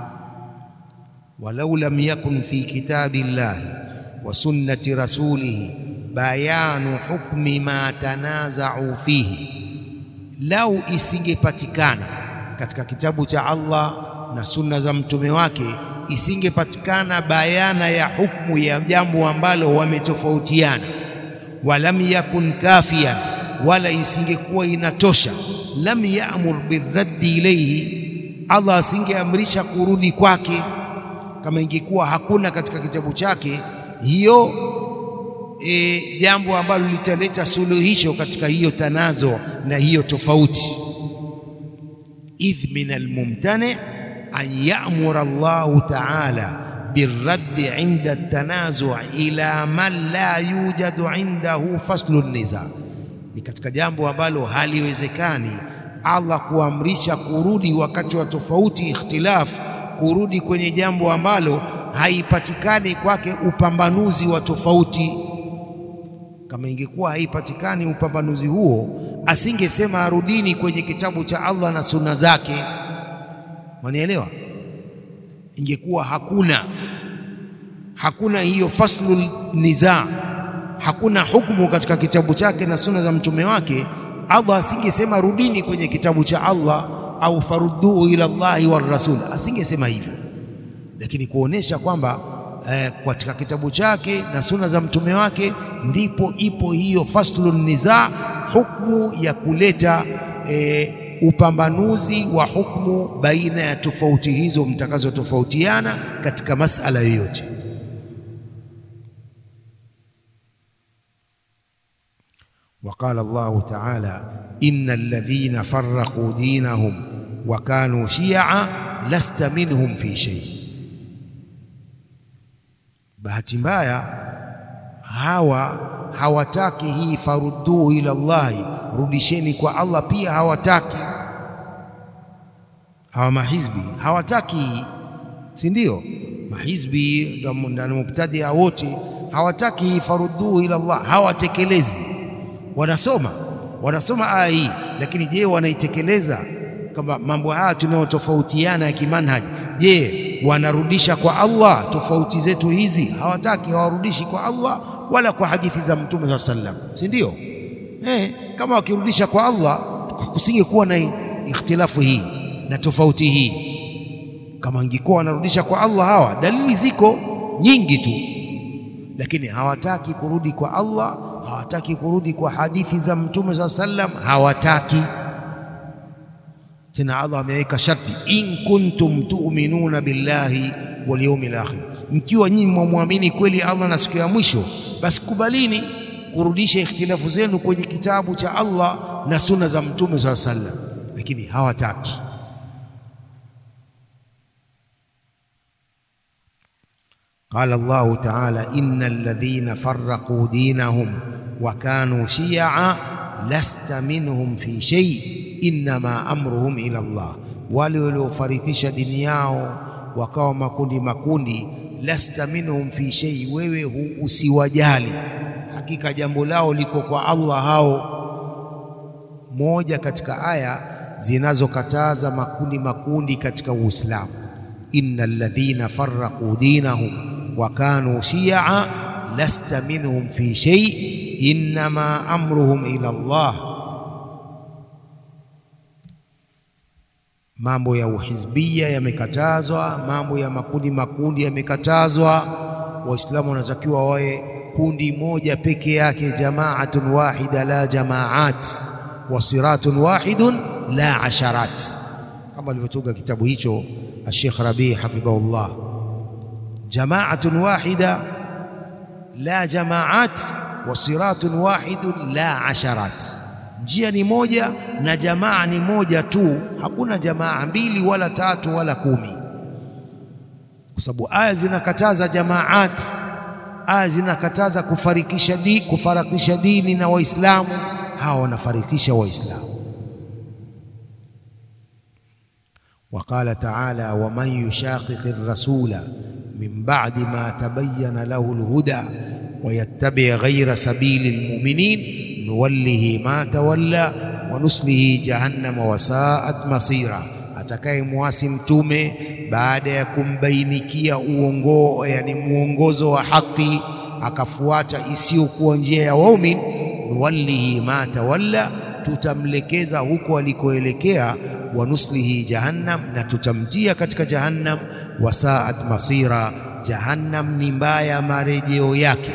walau lam yakun fi kitabi llahi wa sunnati rasulihi bayanu hukmi ma tanaza'u fihi, lau isingepatikana katika kitabu cha Allah na sunna za mtume wake, isingepatikana bayana ya hukmu ya jambo ambalo wametofautiana. Walam yakun kafiyan, wala isingekuwa inatosha. Lam ya'mur birraddi ilayhi, Allah asingeamrisha kurudi kwake kama ingekuwa hakuna katika kitabu chake hiyo e, jambo ambalo litaleta suluhisho katika hiyo tanazo na hiyo tofauti. idh min almumtani an ya'mura Allahu ta'ala birraddi 'inda at-tanazu' ila man la yujadu 'indahu faslu niza, ni katika jambo ambalo haliwezekani Allah kuamrisha kurudi wakati wa tofauti, ikhtilafu kurudi kwenye jambo ambalo haipatikani kwake upambanuzi wa tofauti. Kama ingekuwa haipatikani upambanuzi huo, asingesema arudini kwenye kitabu cha Allah na sunna zake. Mwanielewa? Ingekuwa hakuna hakuna hiyo faslul niza, hakuna hukumu katika kitabu chake na sunna za mtume wake, Allah asingesema rudini kwenye kitabu cha Allah au farudduhu ila Allahi war rasul, asingesema hivyo, lakini kuonesha kwamba eh, katika kitabu chake na sunna za mtume wake ndipo ipo hiyo faslun niza, hukumu ya kuleta eh, upambanuzi wa hukumu baina ya tofauti hizo mtakazotofautiana katika masala yoyote. Waqala Allahu taala innal ladhina farraqu dinahum wa kanu shia lasta minhum fi shay. Bahati mbaya hawa hawataki hii farudduhu ila Allahi, rudisheni kwa Allah, pia hawataki hawa mahizbi hawataki, si ndio? Mahizbi na mubtadia wote hawataki farudduhu ila Allah, hawatekelezi. Wanasoma wanasoma aya hii, lakini je, wanaitekeleza? Kama mambo haya tunayotofautiana ya kimanhaji, je, wanarudisha kwa Allah tofauti zetu hizi? Hawataki, hawarudishi kwa Allah wala kwa hadithi za Mtume saa sallam, si ndio? Eh, kama wakirudisha kwa Allah kusingekuwa na ikhtilafu hii na tofauti hii. Kama ingekuwa wanarudisha kwa Allah hawa, dalili ziko nyingi tu, lakini hawataki kurudi kwa Allah, hawataki kurudi kwa hadithi za Mtume saa sallam, hawataki tena. Allah ameweka sharti, in kuntum tu'minuna billahi wal yawmil akhir, mkiwa nyinyi mwamwamini kweli Allah na siku ya mwisho, basi kubalini kurudisha ikhtilafu zenu kwenye kitabu cha Allah na sunna za Mtume saa sallam, lakini hawataki. Qala Allahu taala innal ladhina farraqu dinahum wa kanu shia lasta minhum fi shay innama amruhum ila Allah, wale waliofarikisha dini yao wakawa makundi makundi, lasta minhum fi shay, wewe usiwajali, hakika jambo lao liko kwa Allah. Hao moja katika aya zinazokataza makundi makundi katika Uislamu, innal ladhina farraqu dinahum wa kanu shia lasta minhum fi shay innama amruhum ila Allah. Mambo ya uhizbia yamekatazwa, mambo ya makundi makundi yamekatazwa. Waislamu wanatakiwa wawe kundi moja peke yake, jamaatun wahida la jamaat, wa siratun wahidun la asharat, kama alivyotunga kitabu hicho Sheikh Rabi hafidhahullah jamaatun wahida la jamaat wa siratun wahidun la asharat, njia ni moja na jamaa ni moja tu, hakuna jamaa mbili wala tatu wala kumi, kwa sababu aya zinakataza jamaat, aya zinakataza kufarikisha di, kufarakisha dini na Waislamu. Hawa wanafarikisha Waislamu. Waqala taala waman yushaqiqi rasula min ba'di ma tabayyana lahu alhuda wa yattabi' ghayra sabili almu'minin nuwallihi ma tawalla wa nuslihi jahannama wa sa'at masira, atakaye muasi mtume baada ya kumbainikia uongo, yani muongozo wa haki akafuata isiyokuwa njia ya waumini, nuwallihi ma tawalla, tutamlekeza huko alikoelekea, wa nuslihi jahannam, na tutamtia katika jahannam wasaat masira, jahannam ni mbaya marejeo yake.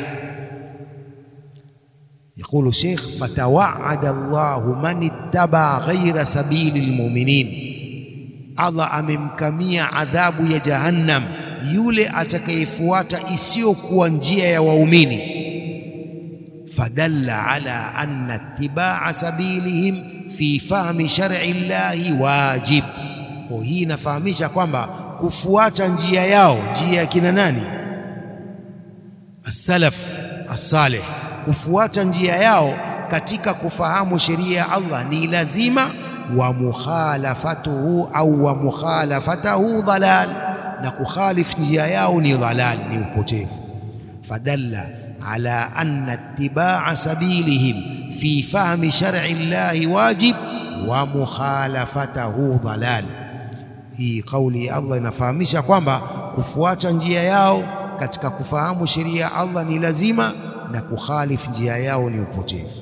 Yaqulu Sheikh, fatawaada Allahu man ittaba ghaira sabili lmuminin, Allah amemkamia adhabu ya jahannam yule atakayefuata isiyokuwa njia ya waumini. Fadalla ala anna itibaa sabilihim fi fahmi shar'i llahi wajib. Kwa hii inafahamisha kwamba kufuata njia yao, njia ya kina nani? As-salaf as-salih, kufuata njia yao katika kufahamu sheria ya Allah ni lazima. Wa mukhalafatuhu au wa mukhalafatahu dhalal, na kukhalif njia yao ni dhalal, ni upotevu. Fadalla ala anna itibaa sabilihim fi fahmi shar'i llahi wajib wa mukhalafatahu dhalal. Hii kauli ya Allah inafahamisha kwamba kufuata njia yao katika kufahamu sheria ya Allah ni lazima na kukhalifu njia yao ni upotevu.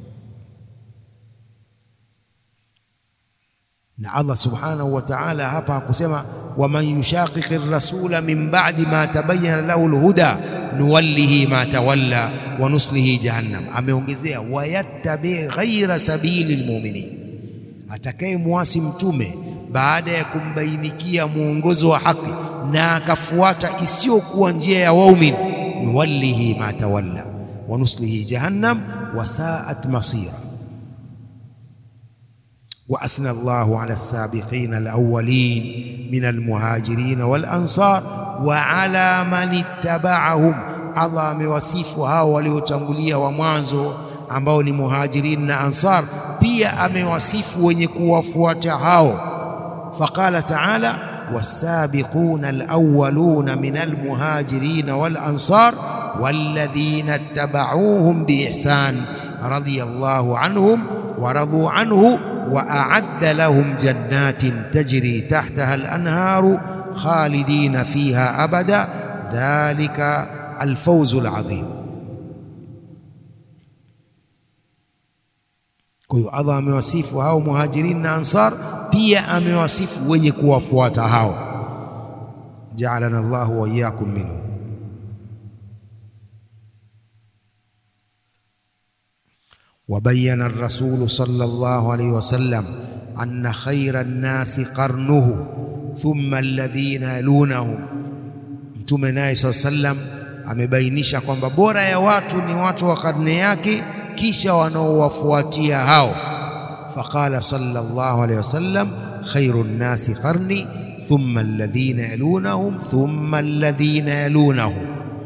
Na Allah subhanahu wa ta'ala hapa hakusema waman yushaqiqi rasula min ba'di ma tabayyana lahu alhuda nuwallihi ma tawalla wa nuslihi jahannam. Ameongezea wayattabi ghaira sabili lmuminin, atakaye muasi mtume baada ya kumbainikia mwongozo wa haki na akafuata isiyokuwa njia ya waumini, nuwallihi ma tawalla wa nuslihi jahannam wa sa'at masira. Wa athna Allahu ala as-sabiqina al-awwalin min al-muhajirin wal-ansar wa ala man ittaba'ahum, Allah amewasifu hao waliotangulia wa mwanzo ambao ni muhajirin na ansar, pia amewasifu wenye kuwafuata hao. Faqala ta'ala was-sabiquna al-awwaluna min al-muhajirin wal-ansar walladhina ittaba'uuhum biihsan radiyallahu anhum wa radu anhu wa a'adda lahum jannatin tajri tahtaha al-anharu khalidina fiha abada dhalika al-fawzu al-adhim. Kwa hiyo Allah amewasifu hao muhajirin na ansar, pia amewasifu wenye kuwafuata hao. Ja'alana Allahu wa iyyakum minhum. وبين الرسول صلى الله عليه وسلم أن خير الناس قرنه ثم الذين يلونهم Mtume naye saa sallam amebainisha kwamba bora ya watu ni watu wa karne yake, kisha wanaowafuatia hao. Faqala sallallahu alayhi wasallam khairu nnasi qarni thumma alladhina yalunahum thumma alladhina yalunahum.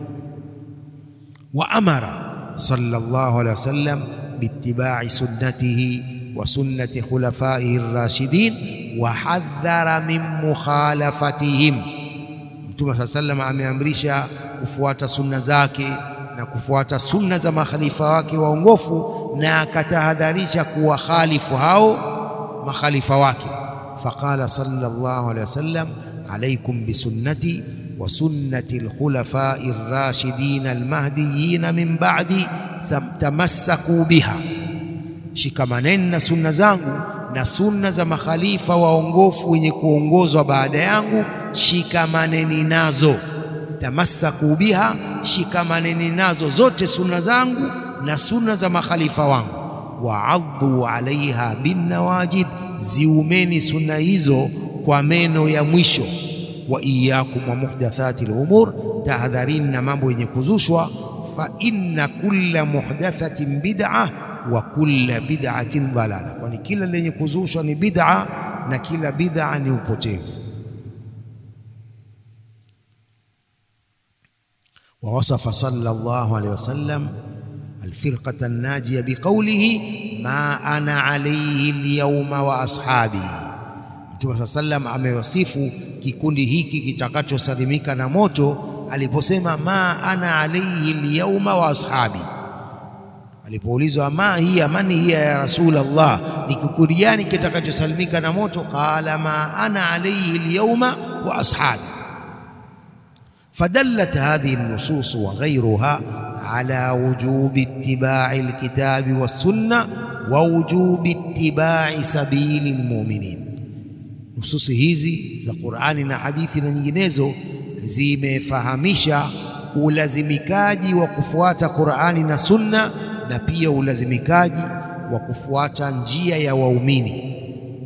Wa amara sallallahu alayhi wasallam biittiba'i sunnatihi wa sunnati khulafaihi rashidin wa hadhara min mukhalafatihim. Mtume saa sallam ameamrisha kufuata sunna zake na kufuata sunna za makhalifa wake waongofu, na akatahadharisha kuwakhalifu hao makhalifa wake. Faqala sallallahu alayhi wasallam alaikum bisunnati wa sunnati alkhulafai rashidin almahdiyin min ba'di tamassaku biha, shikamaneni na sunna zangu na sunna za makhalifa waongofu wenye kuongozwa baada yangu, shikamaneni nazo. Tamassaku biha, shikamaneni nazo zote sunna zangu na sunna za makhalifa wangu. Waaddu alaiha binnawajid, ziumeni sunna hizo kwa meno ya mwisho. Wa iyyakum wa muhdathati lumur, tahadharini na mambo yenye kuzushwa. Fa inna kulla muhdathatin bid'a wa kulla bid'atin dalala, kwani kila lenye kuzushwa ni bid'a na kila bid'a ni upotevu. Wa wasafa sallallahu alayhi wasallam alfirqata an-najiya biqawlihi ma ana alayhi al-yawma wa ashabi. Mtume saa sallam amewasifu kikundi hiki kitakachosalimika na moto aliposema ma ana alayhi al-yawma wa ashabi Alipoulizwa ma hiya mani hiya ya Rasulullah, ni kikundi gani kitakachosalimika na moto? Qala ma ana alayhi alyawma wa ashabi. Fadallat hadhihi an-nusus wa ghayruha ala wujubi ittiba'i alkitabi was-sunna wa wujubi ittiba'i sabili almu'minin. Nususi hizi za Qur'ani na hadithi na nyinginezo zimefahamisha ulazimikaji wa kufuata Qur'ani na sunna na pia ulazimikaji wa kufuata njia ya waumini.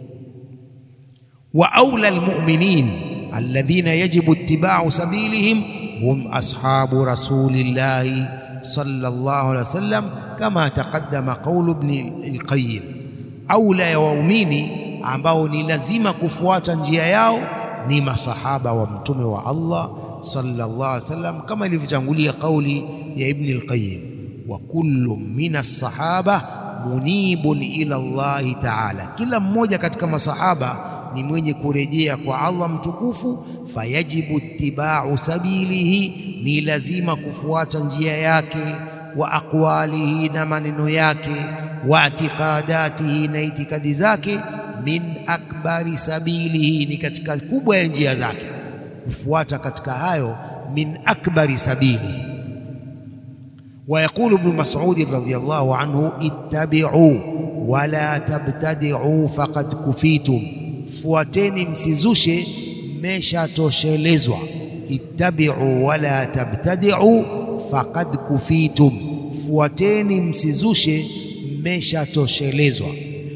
wa aula almu'minin alladhina yajibu ittiba'u sabilihim hum ashabu rasulillahi sallallahu alaihi wasallam kama taqaddama qawlu ibn al-Qayyim, aula ya waumini ambao ni lazima kufuata njia yao ni masahaba wa mtume wa Allah sallallahu alaihi wasallam, kama ilivyotangulia kauli ya Ibn al-Qayyim wa kullu min as-sahaba munibun ila Allahi ta'ala, kila mmoja katika masahaba ni mwenye kurejea kwa Allah mtukufu. Fayajibu ittiba'u sabilihi, ni lazima kufuata njia yake, wa aqwalihi, na maneno yake, wa i'tiqadatihi, na itikadi zake, min akbari sabilihi, ni katika kubwa ya njia zake, kufuata katika hayo, min akbari sabilihi ويقول ابن مسعود رضي الله عنه اتبعوا ولا تبتدعوا فقد كفيتم fuateni msizushe mmeshatoshelezwa ittabi'u wala tabtadi'u faqad kufitum fuateni msizushe mmeshatoshelezwa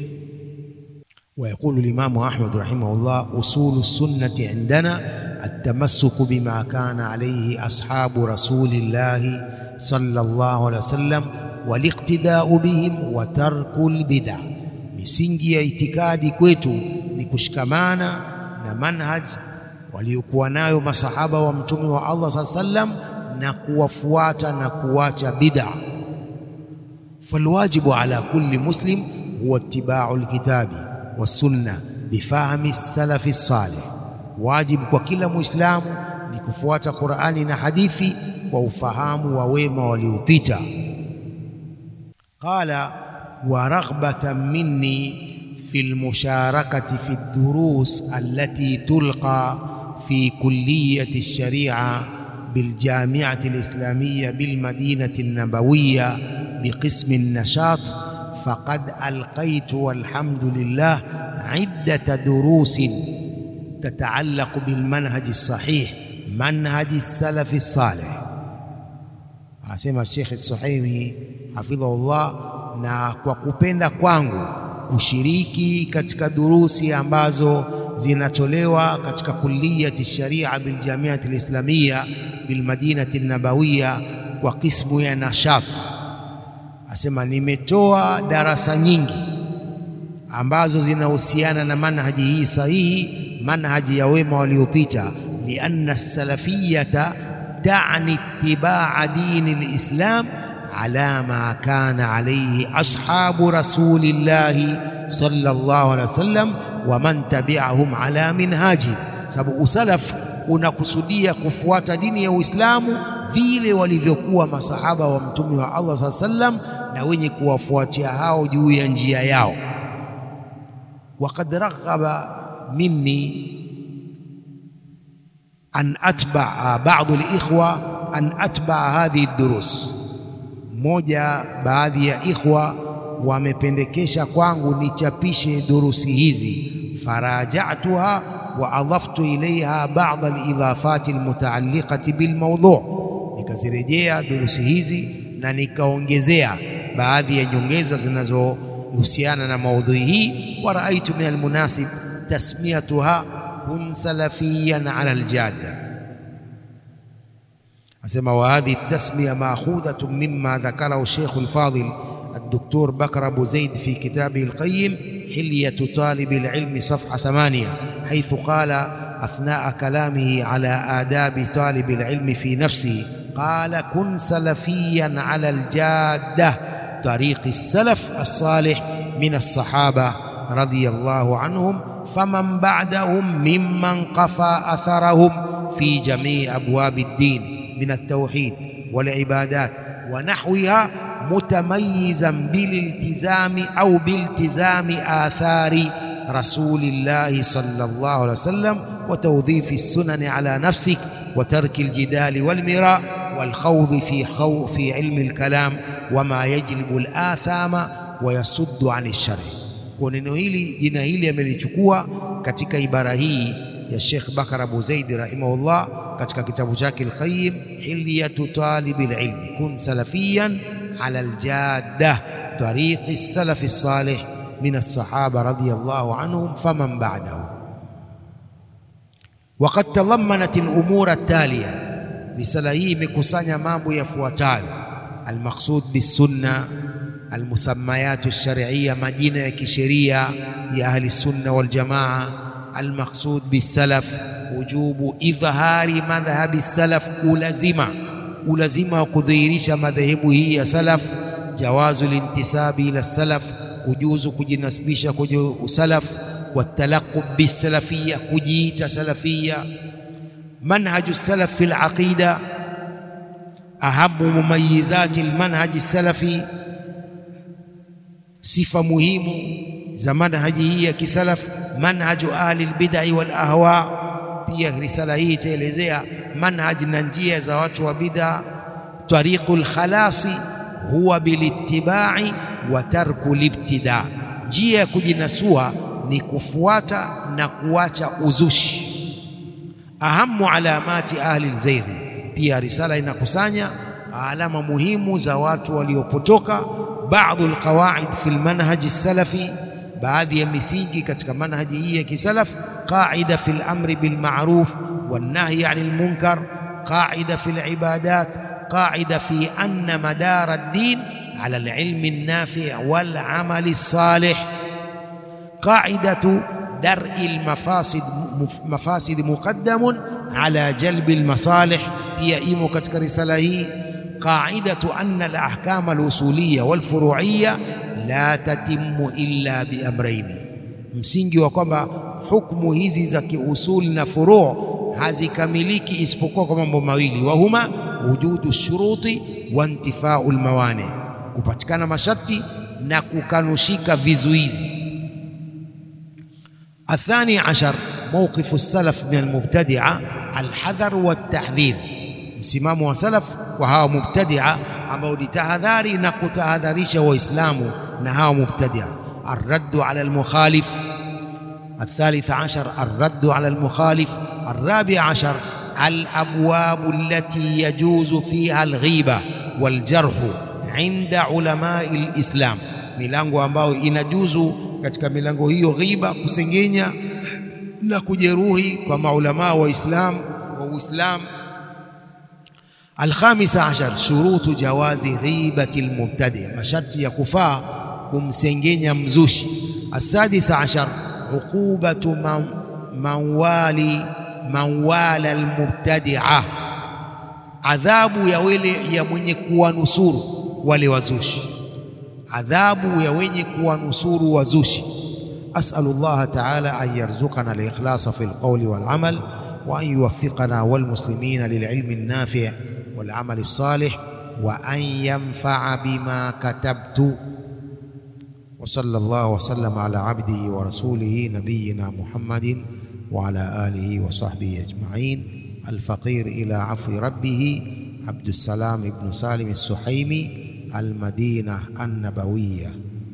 ويقول الإمام أحمد رحمه الله أصول السنة عندنا التمسك بما كان عليه أصحاب رسول الله صلى الله عليه وسلم والاقتداء بهم وترك البدع misingi ya itikadi kwetu ni kushikamana na manhaj waliokuwa nayo masahaba wa mtume wa Allah saa sallam na kuwafuata na kuwacha bid'a falwajibu ala kulli muslim huwa ittiba'u alkitabi wassunna bifahmi salafi salih wajibu kwa kila muislamu ni kufuata Qur'ani na hadithi kwa ufahamu wa wema waliopita qala wa raghbatan minni في المشاركة في الدروس التي تلقى في كلية الشريعة بالجامعة الإسلامية بالمدينة النبوية بقسم النشاط فقد ألقيت والحمد لله عدة دروس تتعلق بالمنهج الصحيح منهج السلف الصالح anasema Sheikh Suhaimi hafidhahullah, na kwa kupenda kwangu kushiriki katika durusi ambazo zinatolewa katika kulliyati sharia biljamiati lislamia bilmadinati nabawiya kwa kismu ya nashat, asema nimetoa darasa nyingi ambazo zinahusiana na manhaji hii sahihi, manhaji ya wema waliopita, lianna salafiyata tani itibaa dini lislam ala ma kana alayhi ashabu rasulillahi sallallahu alaihi wasallam wa man tabi'ahum ala minhajihim, sababu usalaf unakusudia kufuata dini ya Uislamu vile walivyokuwa masahaba wa mtume wa Allah sallallahu alaihi wasallam na wenye kuwafuatia hao juu ya njia yao. Waqad raghaba minni an atbaa ba'dhu al-ikhwa an atbaa hadhihi ad-durus mmoja baadhi ya ikhwa wamependekesha kwangu nichapishe durusi hizi, farajatuha wa adhaftu ilaiha ba'd alidhafati almutaalliqati bilmawdhu, nikazirejea durusi hizi na nikaongezea baadhi ya nyongeza zinazohusiana na maudhui hii. wa raaitu min almunasib tasmiyatuha kun salafiyan ala aljadda asema wa hadhihi tasmiya maakhudhatun mimma dhakarahu Sheikh al-Fadil الدكتور بكر أبو زيد في كتابه القيم حلية طالب العلم صفحة ثمانية حيث قال أثناء كلامه على آداب طالب العلم في نفسه قال كن سلفيا على الجادة طريق السلف الصالح من الصحابة رضي الله عنهم فمن بعدهم ممن قفى أثرهم في جميع أبواب الدين من التوحيد والعبادات ونحوها متميزا بالالتزام أو بالتزام آثار رسول الله صلى الله عليه وسلم وتوظيف السنن على نفسك وترك الجدال والمراء والخوض في خو في علم الكلام وما يجلب الآثام ويصد عن الشر kwa neno hili jina hili amelichukua katika ibara hii ya Sheikh Bakar Abu Zaid rahimahullah katika kitabu chake Al-Qayyim Hilyatu Talibil Ilmi kun salafiyan ala aljadda tariqi salafi salih min as-sahaba radiyallahu anhum faman ba'dahum وقد تضمنت الأمور التالية risala hii imekusanya mambo yafuatayo almaqsud bisunna almusammayat alshar'iyya majina ya kisheria ya ahli sunna wal jamaa almaqsud bisalaf wujubu idhhari madhhabi salaf ulazima ulazima wa kudhihirisha madhehebu hii ya salaf jawazu lintisabi ila salaf kujuzu kujinasibisha kwenye usalaf watalaqub bisalafiyya kujiita salafiyya منهج السلف في العقيدة أهم مميزات المنهج السلفي صفة مهمة za manhaji hii ya kisalaf manhaju ahli albid'i wal ahwa. Pia risala hii itaelezea manhaj na njia za watu wa bid'a. tariqul khalasi huwa bilittibai wa tarku libtida, njia ya kujinasua ni kufuata na kuacha uzushi. Ahamu alamati ahli lzeighi, pia risala inakusanya alama muhimu za watu waliopotoka. Baadhi alqawaid fi lmanhaji salafi, baadhi ya misingi katika manhaji hii ya kisalaf. Qaida fi lamri bilmaruf wannahyi ani lmunkar, qaida fi libadat, qaida fi anna madara ddin ala alilmi nafi wal amali salih, qaidatu dar'i almafasid mafasid muqaddamun ala jalbi almasalih, pia imo katika risala hii. Qaidatu anna alahkam alusuliya walfuruiya la tatimmu illa biamraini, msingi wa kwamba hukmu hizi za kiusuli na furu' hazikamiliki isipokuwa kwa mambo mawili, wa huma wujudu shuruti wa intifau almawani kupatikana masharti na kukanushika vizuizi. Athani ashar mawqifu salaf min almubtadia alhadhar waltahdhir, msimamo wa salaf kwa hawa mubtadia ambao ni tahadhari na kutahadharisha Waislamu na hawa mubtadia. Arraddu ala almukhalif. Athalith ashar arraddu ala almukhalif. Arrabi ashar alabwabu allati yajuzu fiha alghiba waljarhu inda ulamai lislam, milango ambayo inajuzu katika milango hiyo ghiba, kusengenya na kujeruhi kwa maulamaa wa Islam wa Uislam. Alkhamisa ashar shurutu jawazi ghibati almubtadi, masharti ya kufaa kumsengenya mzushi. Asadisa ashar uqubatu manwali manwala almubtadia, adhabu ya wale ya mwenye kuwanusuru wale wazushi, adhabu ya wenye kuwanusuru wazushi. Asalu llaha taala an yarzuqana alikhlasa fi lqawli walamal wa an yuwaffiqana walmuslimina lililmi nafi' walamali salih wa an yanfaa bima katabtu wa sallallahu wa sallama ala abdihi wa rasulihi nabiyina Muhammadin wa ala alihi wa sahbihi ajma'in. Alfaqir ila afwi rabbih Abdussalam ibn Salim as-Suhaimi Almadina Annabawiya.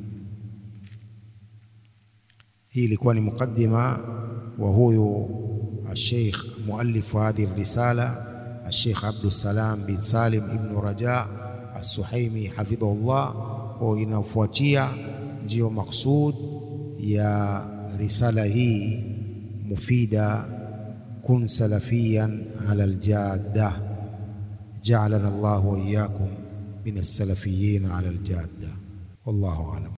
Hii ilikuwa ni muqaddima wa huyu alsheikh muallifu hadhihi risala alsheikh Abdussalam bin Salim ibn Raja as-Suhaimi hafidhahullah. Kwa inafuatia ndiyo maksud ya risala hii mufida, kun salafiyan ala aljadda ja'alana Allahu wa iyyakum min as-salafiyyin ala al-jadda wallahu a'lam.